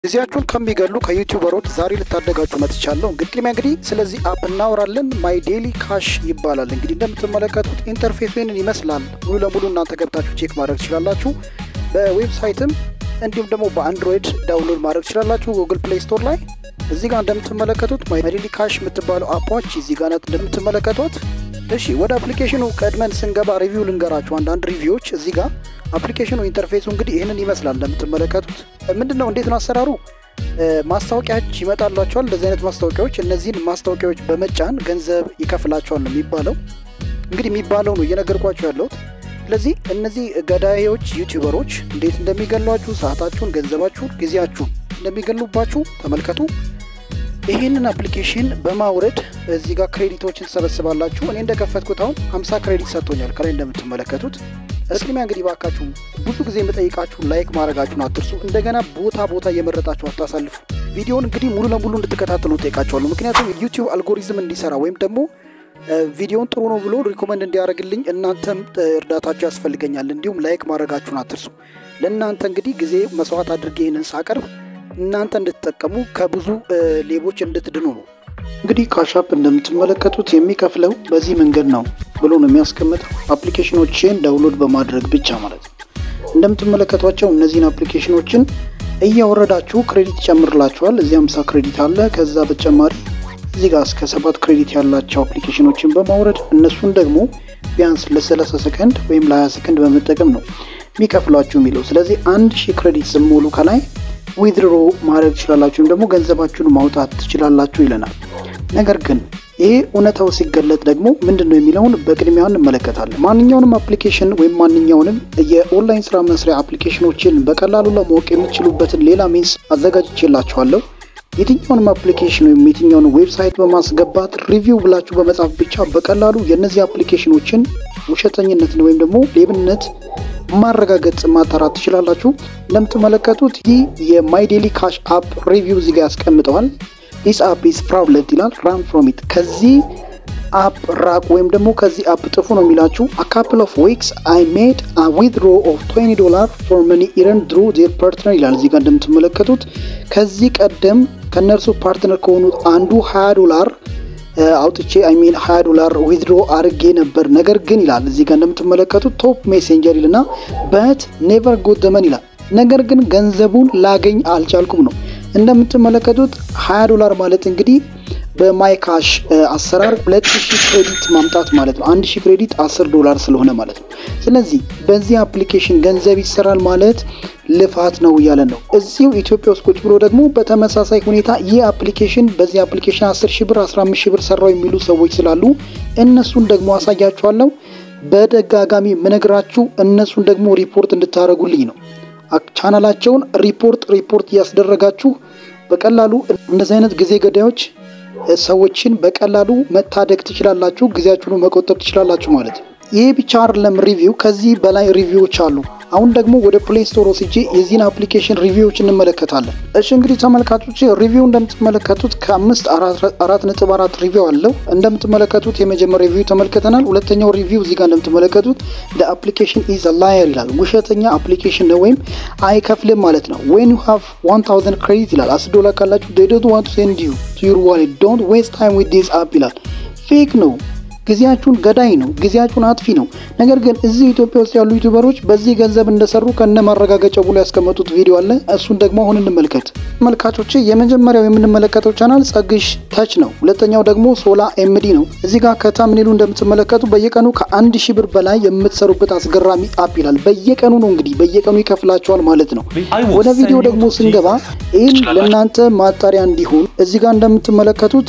ጊዜያችሁን ከሚገሉ ከዩቲዩበሮች ዛሬ ልታደጋችሁ መጥቻለሁ። እንግዲህ ቅድሚያ እንግዲህ ስለዚህ አፕ እናወራለን። ማይ ዴሊ ካሽ ይባላል። እንግዲህ እንደምትመለከቱት ኢንተርፌስ ይህንን ይመስላል። ሙሉ ለሙሉ እናንተ ገብታችሁ ቼክ ማድረግ ትችላላችሁ። በዌብሳይትም እንዲሁም ደግሞ በአንድሮይድ ዳውንሎድ ማድረግ ትችላላችሁ ጉግል ፕሌይ ስቶር ላይ። እዚህ ጋር እንደምትመለከቱት ማይ ዴሊ ካሽ የምትባለው አፖች እዚህ ጋር ናት እንደምትመለከቷት። እሺ ወደ አፕሊኬሽኑ ቀድመን ስንገባ ሪቪው ልንገራችሁ አንዳንድ ሪቪዎች እዚህ ጋር አፕሊኬሽኑ ኢንተርፌሱ እንግዲህ ይህንን ይመስላል እንደምትመለከቱት። ምንድን ነው እንዴት ነው አሰራሩ? ማስታወቂያዎች ይመጣላቸዋል። እንደዚህ አይነት ማስታወቂያዎች፣ እነዚህን ማስታወቂያዎች በመጫን ገንዘብ ይከፍላቸዋል ነው የሚባለው። እንግዲህ የሚባለው ነው እየነገርኳቸው ያለሁት። ስለዚህ እነዚህ ገዳዮች ዩቲዩበሮች እንዴት እንደሚገሏችሁ፣ ሰዓታችሁን፣ ገንዘባችሁን፣ ጊዜያችሁን እንደሚገሉባችሁ ተመልከቱ። ይህንን አፕሊኬሽን በማውረድ እዚህ ጋር ክሬዲቶችን ትሰበስባላችሁ። እኔ እንደከፈትኩት አሁን 50 ክሬዲት ሰጥቶኛል ከላይ እንደምትመለከቱት። እስክሪሚያ እንግዲህ ባካችሁ ብዙ ጊዜ የምጠይቃችሁ ላይክ ማድረጋችሁን አትርሱ። እንደገና ቦታ ቦታ እየመረጣችሁ አታሳልፉ። ቪዲዮውን እንግዲህ ሙሉ ለሙሉ እንድትከታተሉ ጠይቃችኋለሁ። ምክንያቱም ዩቲዩብ አልጎሪዝም እንዲሰራ ወይም ደግሞ ቪዲዮውን ጥሩ ነው ብሎ ሪኮመንድ እንዲያደርግልኝ እናንተም እርዳታችሁ ያስፈልገኛል። እንዲሁም ላይክ ማድረጋችሁን አትርሱ። ለእናንተ እንግዲህ ጊዜ መስዋዕት አድርጌ ይህንን ሳቀርብ እናንተ እንድትጠቀሙ ከብዙ ሌቦች እንድትድኑ ነው። እንግዲህ ካሻፕ እንደምትመለከቱት የሚከፍለው በዚህ መንገድ ነው ብሎ ነው የሚያስቀምጠው። አፕሊኬሽኖችን ዳውንሎድ በማድረግ ብቻ ማለት ነው። እንደምትመለከቷቸው እነዚህን አፕሊኬሽኖችን እያወረዳችሁ ክሬዲት ይጨምርላችኋል። እዚህ 50 ክሬዲት አለ። ከዛ በተጨማሪ እዚህ ጋር እስከ ሰባት ክሬዲት ያላቸው አፕሊኬሽኖችን በማውረድ እነሱን ደግሞ ቢያንስ ለ30 ሰከንድ ወይም ለ20 ሰከንድ በመጠቀም ነው የሚከፍሏችሁ የሚለው። ስለዚህ አንድ ሺህ ክሬዲት ስሞሉ ከላይ ዊድሮ ማድረግ ትችላላችሁ ወይም ደግሞ ገንዘባችሁን ማውጣት ትችላላችሁ ይለናል። ነገር ግን ይሄ እውነታው ሲገለጥ ደግሞ ምንድን ነው የሚለውን በቅድሚያ እንመለከታለን። ማንኛውንም አፕሊኬሽን ወይም ማንኛውንም የኦንላይን ስራ መስሪያ አፕሊኬሽኖችን በቀላሉ ለማወቅ የምትችሉበትን ሌላ ሚንስ አዘጋጅቼላችኋለሁ። የትኛውንም አፕሊኬሽን ወይም የትኛውን ዌብሳይት በማስገባት ሪቪው ብላችሁ በመጻፍ ብቻ በቀላሉ የእነዚህ አፕሊኬሽኖችን ውሸተኝነትን ወይም ደግሞ ሌብነት ማረጋገጥ ማጣራት ትችላላችሁ። እንደምትመለከቱት ይህ የማይ ዴሊ ካሽ አፕ ሪቪው እዚህ ጋር ያስቀምጠዋል። ዲስ አፕ ኢዝ ፍራውድለንት ይላል። ራን ፍሮም ኢት ከዚህ አፕ ራቅ ወይም ደግሞ ከዚህ አፕ ጥፉ ነው የሚላችሁ። አ ካፕል ኦፍ ዊክስ አይ ሜድ አ ዊድሮ ኦፍ 20 ዶላር ፎር መኒ ኢረን ድሩ ዜር ፓርትነር ይላል። እዚህ ጋር እንደምትመለከቱት ከዚህ ቀደም ከእነርሱ ፓርትነር ከሆኑት አንዱ 20 ዶላር አውጥቼ አይሚን 20 ዶላር ዊድሮ አድርጌ ነበር። ነገር ግን ይላል እዚህ ጋር እንደምትመለከቱት ቶፕ ሜሴንጀር ይልና በት ኔቨር ጎት ዘመን ይላል። ነገር ግን ገንዘቡን ላገኝ አልቻልኩም ነው። እንደምትመለከቱት 20 ዶላር ማለት እንግዲህ በማይካሽ አሰራር 2000 ክሬዲት ማምጣት ማለት ነው። 1000 ክሬዲት 10 ዶላር ስለሆነ ማለት ነው። ስለዚህ በዚህ አፕሊኬሽን ገንዘብ ይሰራል ማለት ልፋት ነው እያለ ነው። እዚሁ ኢትዮጵያ ውስጥ ቁጭ ብሎ ደግሞ በተመሳሳይ ሁኔታ ይህ አፕሊኬሽን በዚህ አፕሊኬሽን 10 ሺህ ብር 15 ሺህ ብር ሰራው የሚሉ ሰዎች ስላሉ እነሱን ደግሞ አሳያችኋለሁ። በደጋጋሚ ምነግራችሁ እነሱን ደግሞ ሪፖርት እንድታደርጉልኝ ነው። ቻናላቸውን ሪፖርት ሪፖርት እያስደረጋችሁ በቀላሉ እንደዚህ አይነት ጊዜ ገዳዮች ሰዎችን በቀላሉ መታደግ ትችላላችሁ። ጊዜያችሁን መቆጠብ ትችላላችሁ ማለት ነው። ይህ ብቻ አይደለም ሪቪው፣ ከዚህ በላይ ሪቪዎች አሉ። አሁን ደግሞ ወደ ፕሌይ ስቶር ወስጄ የዚህን አፕሊኬሽን ሪቪዎች እንመለከታለን። እሺ እንግዲህ ተመልካቾች ሪቪው እንደምትመለከቱት ከአምስት አራት ነጥብ አራት ሪቪው አለው። እንደምትመለከቱት የመጀመሪያ ሪቪው ተመልክተናል። ሁለተኛው ሪቪው እዚህ ጋር እንደምትመለከቱት አፕሊኬሽን ኢዝ ላየር ይላል። ውሸተኛ አፕሊኬሽን ነው ወይም አይከፍልም ማለት ነው። ዌን ዩ ሃቭ 1000 ክሬዲት ይላል። አስር ዶላር ካላችሁ they don't want to send you to your wallet don't waste time with this app ይላል። ፌክ ነው። ጊዜያችሁን ገዳይ ነው። ጊዜያችሁን አጥፊ ነው። ነገር ግን እዚህ ኢትዮጵያ ውስጥ ያሉ ዩቲዩበሮች በዚህ ገንዘብ እንደሰሩ ከነ ማረጋገጫው ብሎ ያስቀመጡት ቪዲዮ አለ። እሱን ደግሞ አሁን እንመልከት። ተመልካቾች የመጀመሪያው የምንመለከተው ቻናል ጸግሽ ተች ነው። ሁለተኛው ደግሞ ሶላ ኤምዲ ነው። እዚህ ጋር ከታምኔሉ እንደምትመለከቱ በየቀኑ ከአንድ ሺህ ብር በላይ የምትሰሩበት አስገራሚ አፕ ይላል። በየቀኑ ነው እንግዲህ በየቀኑ ይከፍላቸዋል ማለት ነው። ወደ ቪዲዮ ደግሞ ስንገባ ይህን ለእናንተ ማጣሪያ እንዲሆን እዚህ ጋር እንደምትመለከቱት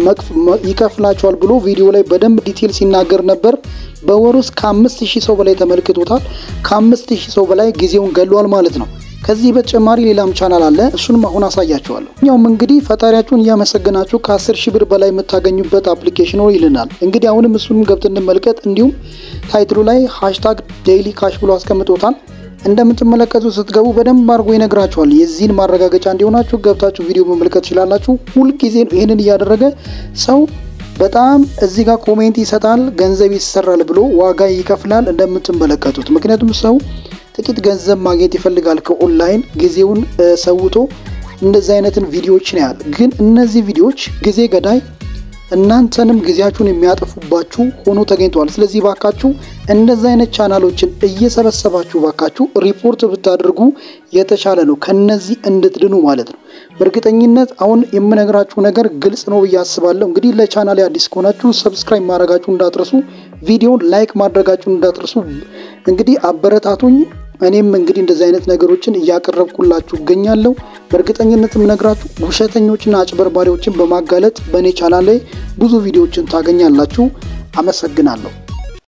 ይከፍላቸዋል ብሎ ቪዲዮ ላይ በደንብ ዲቴል ሲናገር ነበር። በወር ውስጥ ከአምስት ሺህ ሰው በላይ ተመልክቶታል። ከአምስት ሺህ ሰው በላይ ጊዜውን ገሏል ማለት ነው። ከዚህ በተጨማሪ ሌላም ቻናል አለ። እሱንም አሁን አሳያቸዋለሁ። እኛውም እንግዲህ ፈጣሪያችሁን እያመሰገናችሁ ከአስር ሺህ ብር በላይ የምታገኙበት አፕሊኬሽን ነው ይልናል። እንግዲህ አሁንም እሱንም ገብተን እንመልከት። እንዲሁም ታይትሉ ላይ ሃሽታግ ዴይሊ ካሽ ብሎ አስቀምጦታል። እንደምትመለከቱ ስትገቡ በደንብ አድርጎ ይነግራችኋል። የዚህን ማረጋገጫ እንዲሆናችሁ ገብታችሁ ቪዲዮ መመልከት ትችላላችሁ። ሁልጊዜ ይህንን እያደረገ ሰው በጣም እዚህ ጋር ኮሜንት ይሰጣል፣ ገንዘብ ይሰራል ብሎ ዋጋ ይከፍላል እንደምትመለከቱት። ምክንያቱም ሰው ጥቂት ገንዘብ ማግኘት ይፈልጋል ከኦንላይን ጊዜውን ሰውቶ እንደዚህ አይነትን ቪዲዮዎችን ያህል ግን እነዚህ ቪዲዮዎች ጊዜ ገዳይ እናንተንም ጊዜያችሁን የሚያጠፉባችሁ ሆኖ ተገኝተዋል። ስለዚህ ባካችሁ እንደዚህ አይነት ቻናሎችን እየሰበሰባችሁ ባካችሁ ሪፖርት ብታደርጉ የተሻለ ነው፣ ከነዚህ እንድትድኑ ማለት ነው። በእርግጠኝነት አሁን የምነግራችሁ ነገር ግልጽ ነው ብዬ አስባለሁ። እንግዲህ ለቻናል አዲስ ከሆናችሁ ሰብስክራይብ ማድረጋችሁ እንዳትረሱ፣ ቪዲዮን ላይክ ማድረጋችሁ እንዳትረሱ። እንግዲህ አበረታቱኝ። እኔም እንግዲህ እንደዚህ አይነት ነገሮችን እያቀረብኩላችሁ እገኛለሁ። በእርግጠኝነት የምነግራችሁ ውሸተኞችና አጭበርባሪዎችን በማጋለጥ በእኔ ቻናል ላይ ብዙ ቪዲዮዎችን ታገኛላችሁ። አመሰግናለሁ።